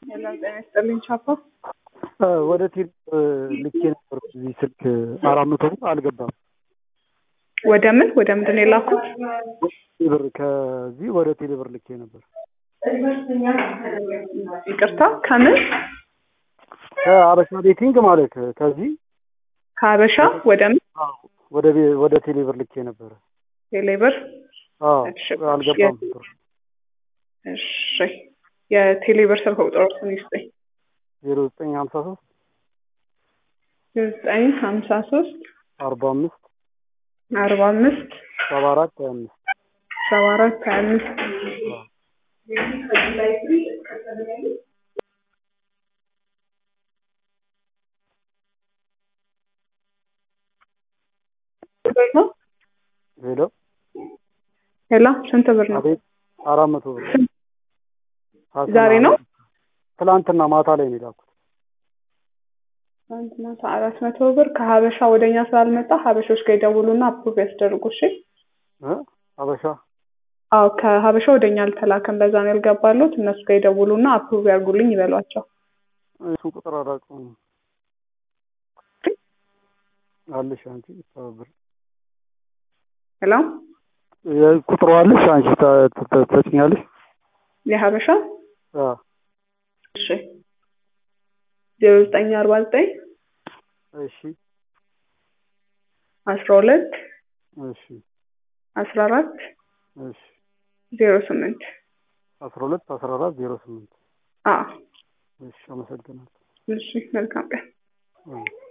ሰላም ጤና ይስጥልኝ ቻፓ። ወደ ቴሌ ልኬ ነበር እዚህ ስልክ አራት መቶ ብር አልገባም። ወደ ምን ወደ ምንድን ነው የላኩት? ብር ከዚህ ወደ ቴሌ ብር ልኬ ነበር። ይቅርታ ከምን ከአበሻ ቤቲንግ ማለት ከዚህ ከሀበሻ ወደ ምን ወደ ቤ- ወደ ቴሌ ብር ልኬ ነበረ። ቴሌብር? አዎ እሺ። አልገባም ብር እሺ የቴሌብር ስልክ ቁጥሮችን ይስጠኝ። ዜሮ ዘጠኝ ሀምሳ ሶስት ዘጠኝ ሀምሳ ሶስት አርባ አምስት አርባ አምስት ሰባ አራት ሀያ አምስት ሰባ አራት ሀያ አምስት ሄሎ ሄሎ ስንት ብር ነው? አቤት አራት መቶ ብር ዛሬ ነው? ትላንትና ማታ ላይ ነው የላኩት። ትናንት ማታ አራት መቶ ብር ከሀበሻ ወደኛ ስላልመጣ ሀበሾች ጋር ይደውሉና አፕሩቭ ያስደርጉ። እሺ እ አበሻ አዎ ከሀበሻ ወደኛ አልተላከም፣ በዛ ነው ያልገባሉት። እነሱ ጋር ይደውሉና አፕሩቭ ያርጉልኝ ይበሏቸው። እሱ ቁጥር አላውቀውም አለሽ አንቺ ብር ሄሎ ቁጥሩ አለሽ አንቺ ታ- ታ- ታጭኛለሽ? የሀበሻ አዎ እሺ ዜሮ ዘጠኝ አርባ ዘጠኝ እሺ አስራ ሁለት እሺ አስራ አራት እሺ ዜሮ ስምንት አስራ ሁለት አስራ አራት ዜሮ ስምንት አዎ እሺ አመሰግናለሁ። እሺ መልካም ቀን አዎ።